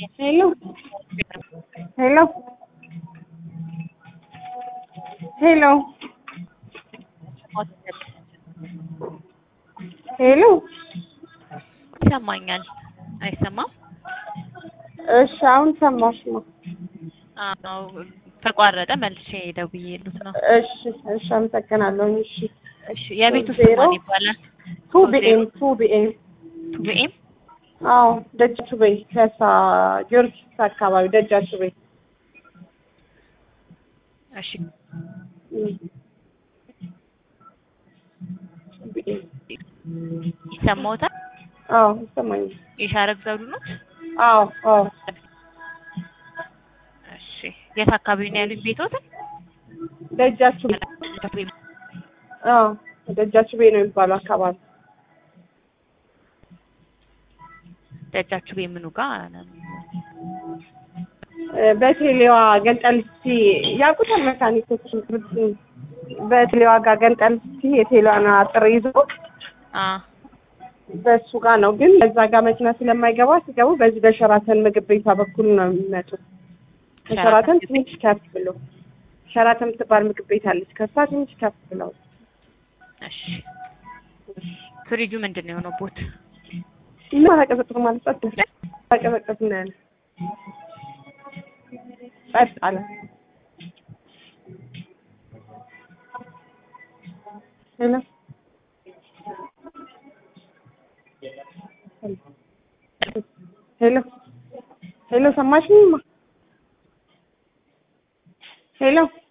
Hello. Hello. ሄሎ ሄሎ ይሰማኛል። አይሰማም? እሺ አሁን ሰማሽማ? አዎ ተቋረጠ። መልሼ ደውዬልዎት ነው። እሺ እሺ አመሰግናለሁ። እሺ እሺ የቤቱ ስም ዜሮ ማን ይባላል? ቱ ቢኤም ቱ ቢኤም ቱቢኤም አዎ ደጃችሁ በይ ከሳ ጊዮርጊስ አካባቢ ደጃችሁ በይ እሺ እም። ቢኤም ይሰማዎታል? አዎ ይሰማኛል። የሻረግ ዘውዱ ነው? አዎ አዎ እሺ የት አካባቢ ነው ያሉት ቤቶትን? ደጃችሁ በይ አዎ ደጃችሁ በይ ነው የሚባለው አካባቢ ደጃችሁ ቤት ምኑ ጋር ነው? በቴሌዋ ገንጠልስቲ ያውቁታል መካኒኮች በቴሌዋ ጋር ገንጠልስቲ የቴሌዋን አጥር ይዞ አ በሱ ጋር ነው። ግን በዛ ጋር መኪና ስለማይገባ ሲገቡ በዚህ በሸራተን ምግብ ቤቷ በኩል ነው የሚመጡት። ከሸራተን ትንሽ ከፍ ብሎ ሸራተን የምትባል ምግብ ቤት አለች። ከሷ ትንሽ ከፍ ብለው እሺ ፍሪጁ ምንድን ነው የሆነው ቦት? እና ተቀዘቅዝ ማለት ጸጥ ተቀዘቅዝ ነው ያለ ጸጥ አለ። ሄሎ ሄሎ ሄሎ ሰማሽኝማ? ሄሎ